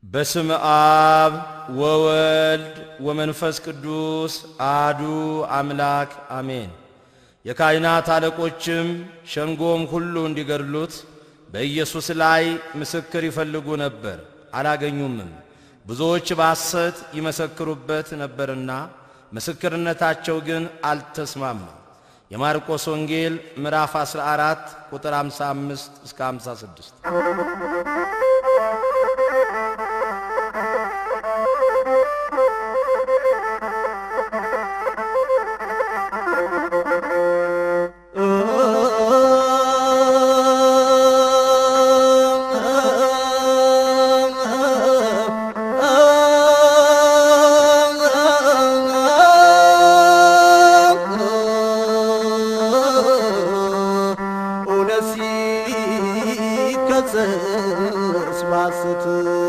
በስም አብ ወወልድ ወመንፈስ ቅዱስ አህዱ አምላክ አሜን። የካህናት አለቆችም ሸንጎም ሁሉ እንዲገድሉት በኢየሱስ ላይ ምስክር ይፈልጉ ነበር፣ አላገኙምም። ብዙዎች በሐሰት ይመሰክሩበት ነበርና ምስክርነታቸው ግን አልተስማማም። የማርቆስ ወንጌል ምዕራፍ 14 ቁጥር 55 እስከ 56። እውነት ሲከሰስ ባስት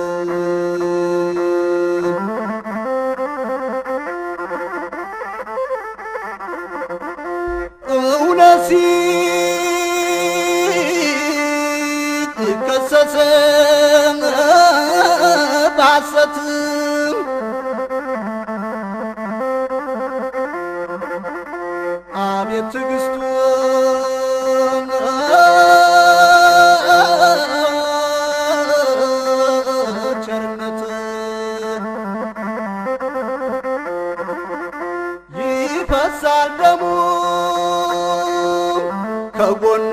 እውነት ሲከሰስ ባሰት አቤት ትዕግስቱ ቸርነት ይፈሳል ደሙ ከጎኑ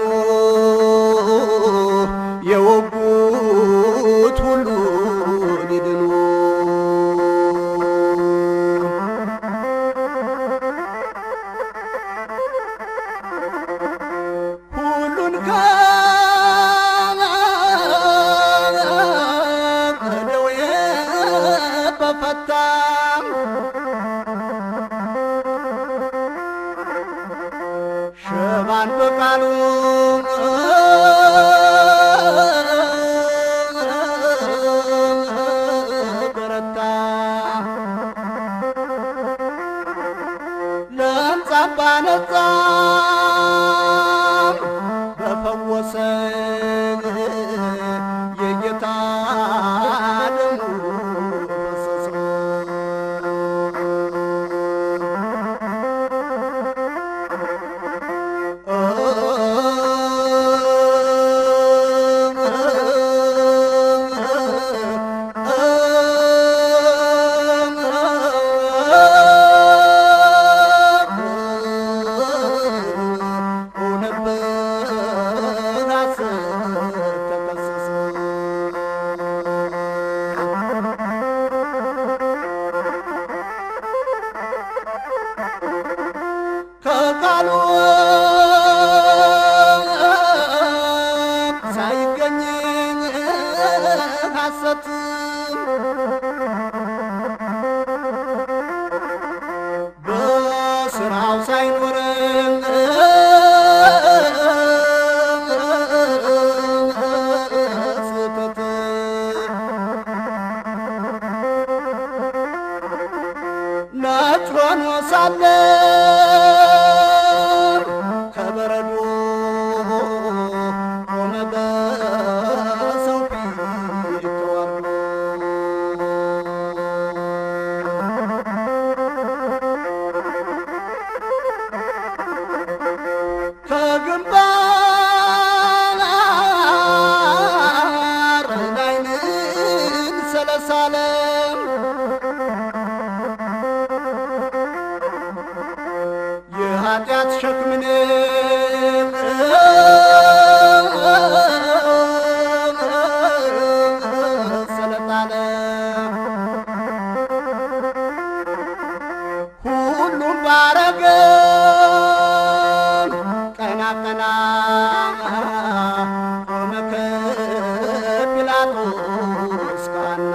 የወጉት ሁሉ ሊድኑ ሁሉን ከደዌ በፈታ ሸባን በቃሉ በረታ ለምጻም ባነጻ በፈወሰ የጌታ ደሙ ፈሰሰ። እውነት በሐሰት ተከሰሰ። ከቃሉ ሳይገኝ ሐሰት በስራው ሳይኖር ስህተት ነጭ ሆኖ ሳለ ከበረዶ ቆመ በሰው ፊት ተዋርዶ ከግንባር ላይንን ሰለሳለም የኃጢአት ሸክምን ስለጣለ ሁሉም ባረገ ቀና ቀና ቆመ ከጲላጦስ ጋና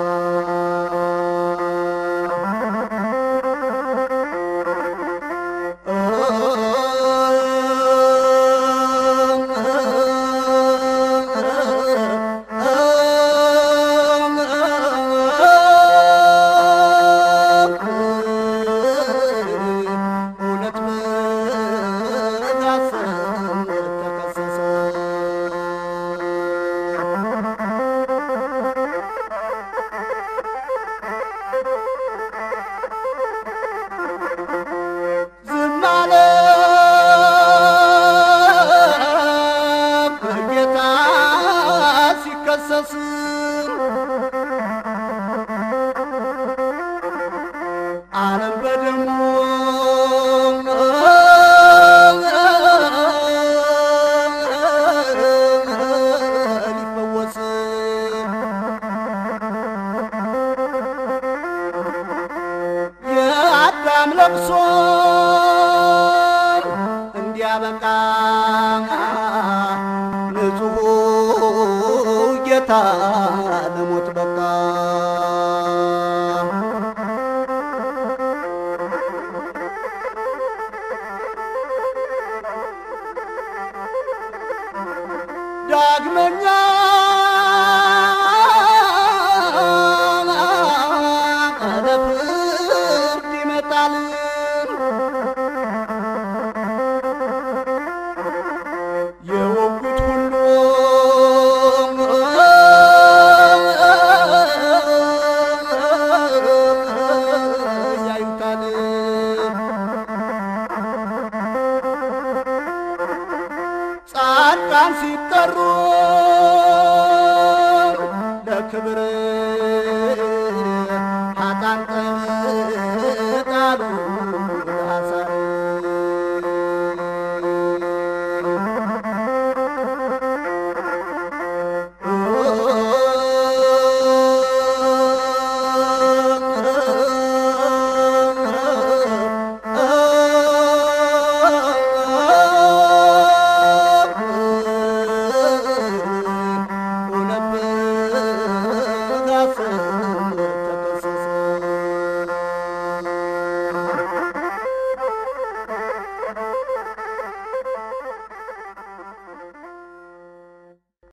እውነት በሐሰት ተከሰሰ። ሲፋሰስ ዓለም በደሙ ሊፈወስ የአዳም ለቅሶ እንዲያበቃ ንጹሑ ጌታ ለሞት በቃ። ዳግመኛ ለፍርድ ይመጣል። የወጉት ሁሉ ያዩታል። ጻድቃን ሲጠሩ ለክብር ኃጥአን ተጣሉ ለሐሳር እውነት